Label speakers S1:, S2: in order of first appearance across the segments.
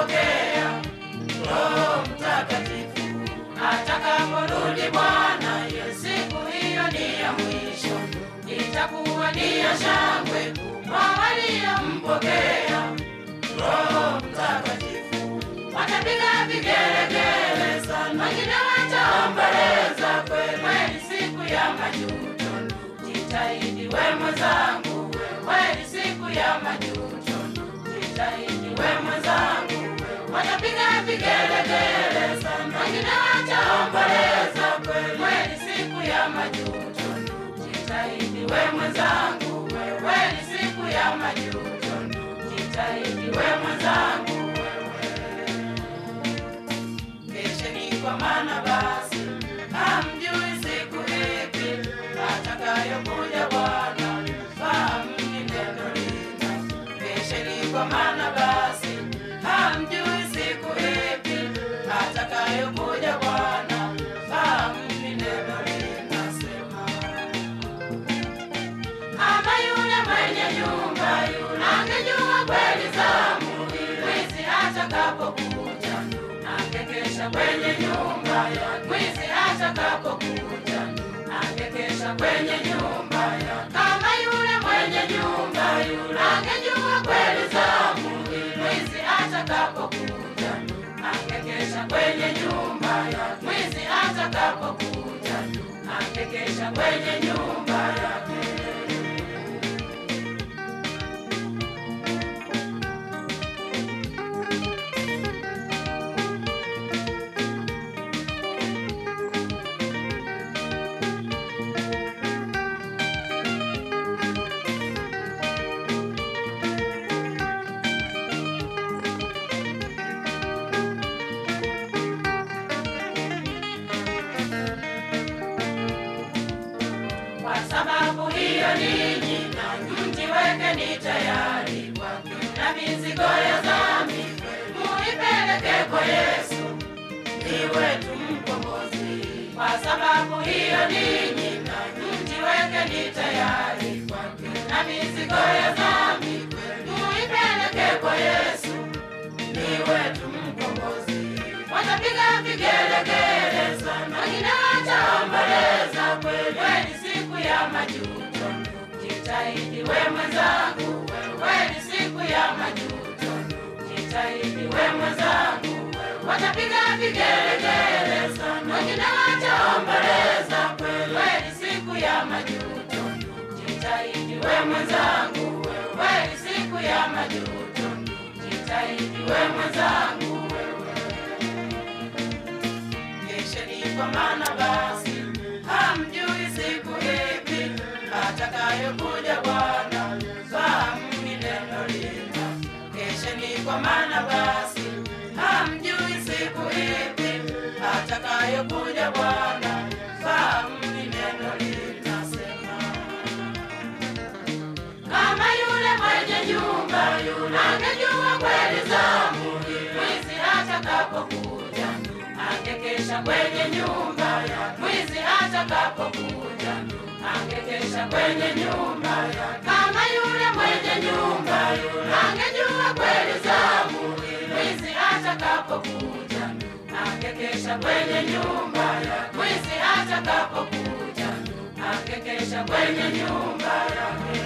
S1: kumpokea Roho Mtakatifu. Atakaporudi Bwana, hiyo siku hiyo ni ya mwisho, itakuwa ni ya shangwe kwa waliompokea Roho Mtakatifu. Watapiga vigelegele sana, wengine wataomboleza kweli, siku ya majuto. Jitahidi we mwenzangu, kweli siku ya majuto. Jitahidi we mwenzangu, watapiga vigelegele sana, wengine wataomboleza kweli, siku ya majuto. Jitahidi we mwenzangu, kweli siku ya majuto. Jitahidi we mwenzangu, Kesheni kwa maana basi hamjui siku ipi atakayokuja Bwana. Fahamuni neno lina. Kesheni kwa maana basi hamjui siku ipi atakayokuja Bwana. Fahamuni neno linasema ama yule mwenye nyumba yule angejua kweli zamu mwizi atakapokuja, angekesha kwenye nyumba ya mwizi atakapokuja, angekesha kwenye nyumba ya kama yule mwenye nyumba yule angejua kweli zamu mwizi atakapokuja, angekesha kwenye nyumba ya mwizi atakapokuja, angekesha kwenye nyumba yake. Kwa sababu hiyo ninyi na mjiwekeni tayari kwake, na mizigo ya dhambi muipeleke kwa Yesu, ni wetu mkombozi. Kwa sababu hiyo ninyi na mjiwekeni tayari kwake, na mizigo ya dhambi muipeleke kwa Yesu, ni wetu mkombozi. Watapiga vigelegele sana, wengine wataomboleza kweli kweli, siku ya majuto. Jitahidi we mwenzangu, kweli siku ya majuto. Jitahidi we mwenzangu, watapiga vigelegele sana, wengine wataomboleza kweli kweli, siku ya majuto. Jitahidi we mwenzangu, kweli siku ya majuto. Jitahidi we mwenzangu, Kesheni kwa maana basi hamjui siku ipi atakayokuja Bwana. Fahamuni neno lina. Kesheni kwa maana basi hamjui siku ipi atakayokuja Bwana. Fahamuni neno linasema kama yule mwenye nyumba yule angejua kweli zamu mwizi atakapokuja, angekesha kwenye nyumba ya mwizi atakapokuja, angekesha kwenye nyumba ya kama yule mwenye nyumba yule angejua kweli zamu mwizi atakapokuja, angekesha kwenye nyumba ya mwizi atakapokuja, angekesha kwenye nyumba yake.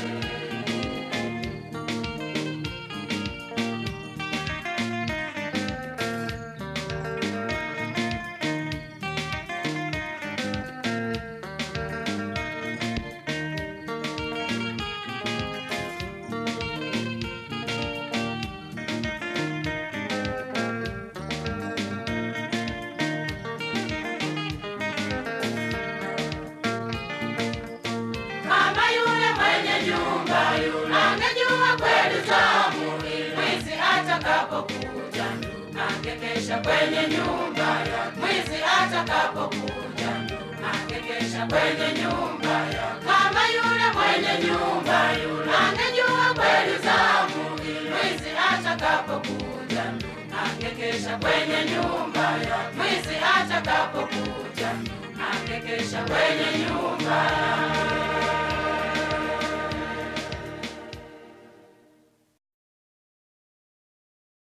S1: Kama yule mwenye nyumba yule angejua kweli zamu mwizi atakapokuja, angekesha kwenye nyumba ya mwizi atakapokuja, angekesha kwenye nyumba ya kama yule mwenye nyumba yule angejua kweli zamu mwizi atakapokuja, angekesha kwenye nyumba ya mwizi atakapokuja, angekesha kwenye nyumba